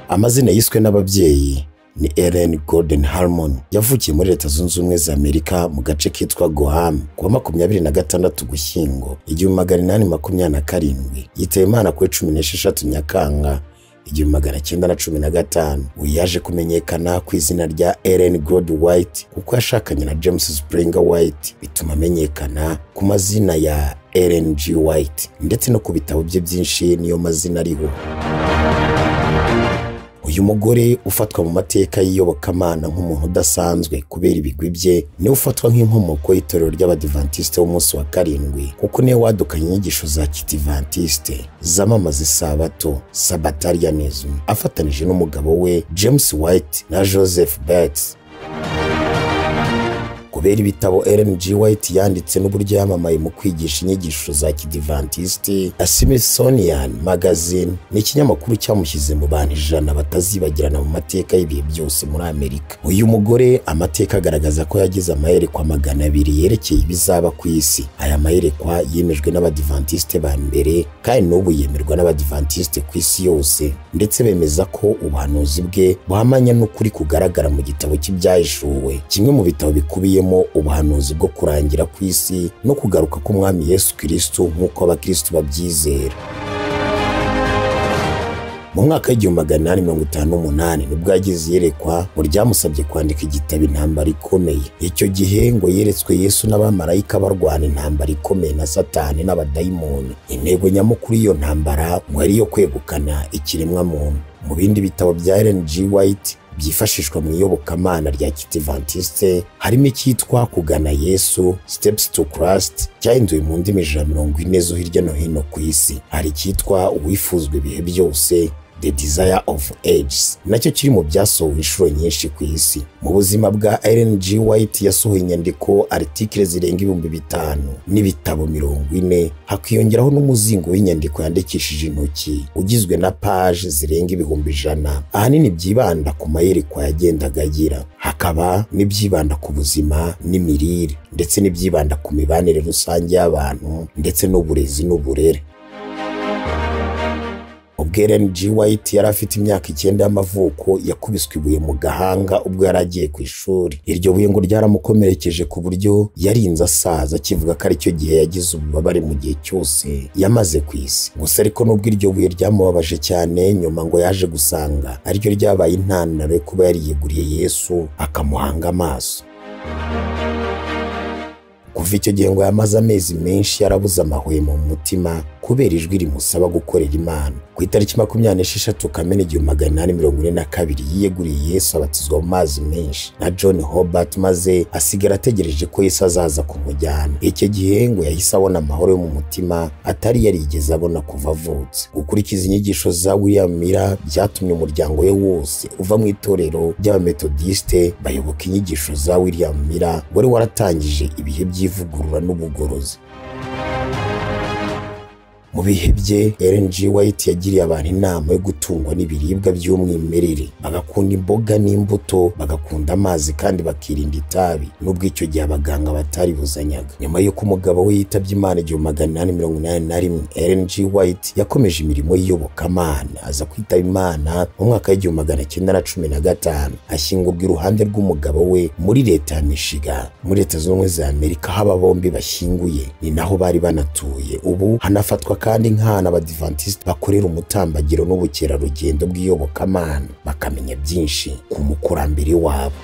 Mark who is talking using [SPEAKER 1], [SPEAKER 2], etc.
[SPEAKER 1] amazina yiswe n'ababyeyi ni Ellen Golden Harmon yavukiye muri leta zunze ubumwe za amerika mu gace kitwa goham ku wa makumyabiri na gatandatu gushyingo igihumbi magana inani makumyabiri na karindwi yitaba imana kuri cumi n'esheshatu nyakanga igihumbi magana cyenda na cumi na gatanu we yaje kumenyekana ku izina rya Ellen Gold White kuko yashakanye na James Springer White bituma amenyekana ku mazina ya Ellen G White ndetse no ku bitabo bye byinshi niyo mazina ariho uyu mugore ufatwa mu mateka y'iyobokamana nk'umuntu udasanzwe kubera ibigwi bye niwe ufatwa nk'inkomoko y'itorero ry'abadivantisite w'umunsi wa karindwi kuko niwe wadukanye inyigisho za kitivantisite zamamaza isabato sabatarianism afatanije n'umugabo we james white na joseph bates kubera ibitabo Ellen G. White yanditse n'uburyo yamamaye mu kwigisha inyigisho za kidivantisiti Smithsonian Magazine ni ikinyamakuru cyamushyize mu bantu ijana batazibagirana mu mateka y'ibihe byose muri Amerika uyu mugore amateka agaragaza ko yagize amayerekwa magana abiri yerekeye ibizaba ku isi aya mayerekwa yemejwe n'abadivantisite ba mbere kandi n'ubu yemerwa n'abadivantisite ku isi yose ndetse bemeza ko ubuhanuzi bwe buhamanya n'ukuri kugaragara mu gitabo cy'ibyahishuwe kimwe mu bitabo bikubiye bukubiyemo ubuhanuzi bwo kurangira ku isi no kugaruka k'umwami yesu kirisitu nk'uko abakirisitu babyizera mu mwaka w'igihumbi magana inani mirongo itanu n'umunani nibwo yagize iyerekwa mu ryamusabye kwandika igitabo intambara ikomeye icyo gihe ngo yeretswe yesu n'abamarayika barwana intambara ikomeye na satani n'abadayimoni intego nyamukuru y'iyo ntambara ngo ari iyo kwegukana ikiremwamuntu mu bindi bitabo bya Ellen G. White byifashishwa mu iyobokamana rya kitivantisite harimo icyitwa kugana yesu steps to christ cyahinduwe mu ndimi ijana mirongo ine zo hirya no hino ku isi hari icyitwa uwifuzwa ibihe byose the desire of ages nacyo kiri mu byasohowe inshuro nyinshi ku isi mu buzima bwa Ellen G. White yasohoye inyandiko artikile zirenga ibihumbi bitanu n'ibitabo mirongo ine hakiyongeraho n'umuzingo w'inyandiko yandikishije intoki ugizwe na paje zirenga ibihumbi ijana ahanini byibanda ku mayerekwa yagendaga agira hakaba n'ibyibanda ku buzima n'imirire ndetse n'ibyibanda ku mibanire rusange y'abantu ndetse n'uburezi n'uburere ubwo Ellen G. White yari afite imyaka icyenda y'amavuko yakubiswe ibuye mu gahanga ubwo yari agiye ku ishuri iryo buye ngo ryaramukomerekeje ku buryo yarinze asaza akivuga ko aricyo gihe yagize ububabare mu gihe cyose yamaze ku isi gusa ariko nubwo iryo buye ryamubabaje cyane nyuma ngo yaje gusanga ariryo ryabaye intandaro yo kuba yariyeguriye Yesu akamuhanga amaso kuva icyo gihe ngo yamaze amezi menshi yarabuze amahwemo mu mutima kubera ijwi rimusaba gukorera imana ku itariki makumyabiri n'esheshatu kamena igihumbi magana inani mirongo ine na kabiri yiyeguriye yesu abatizwa mu mazi menshi na john hobart maze asigara ategereje ko yesu azaza kumujyana icyo gihe ngo yahise abona amahoro yo mu mutima atari yarigeze abona kuva avutse gukurikiza inyigisho za william mira byatumye umuryango we wose uva mu itorero ry'abametodisite bayoboka inyigisho za william mira wari waratangije ibihe by'ivugurura n'ubugorozi mu bihe bye Ellen G. White yagiriye abantu inama yo gutungwa n'ibiribwa by'umwimerere bagakunda imboga n'imbuto bagakunda amazi kandi bakirinda itabi nubwo icyo gihe abaganga batari buzanyaga nyuma y'uko umugabo we yitabye imana igihumbi magana inani mirongo inani na rimwe Ellen G. White yakomeje imirimo y'iyobokamana aza kwitaba imana mu mwaka w'igihumbi magana cyenda na cumi na gatanu ashyingurwa iruhande rw'umugabo we muri leta ya Michigan muri leta zunze ubumwe za Amerika aho aba bombi bashyinguye ni naho bari banatuye ubu hanafatwa kandi nk'ahantu abadivantisite bakorera umutambagiro n'ubukerarugendo bw'iyobokamana bakamenya byinshi ku mukurambere wabo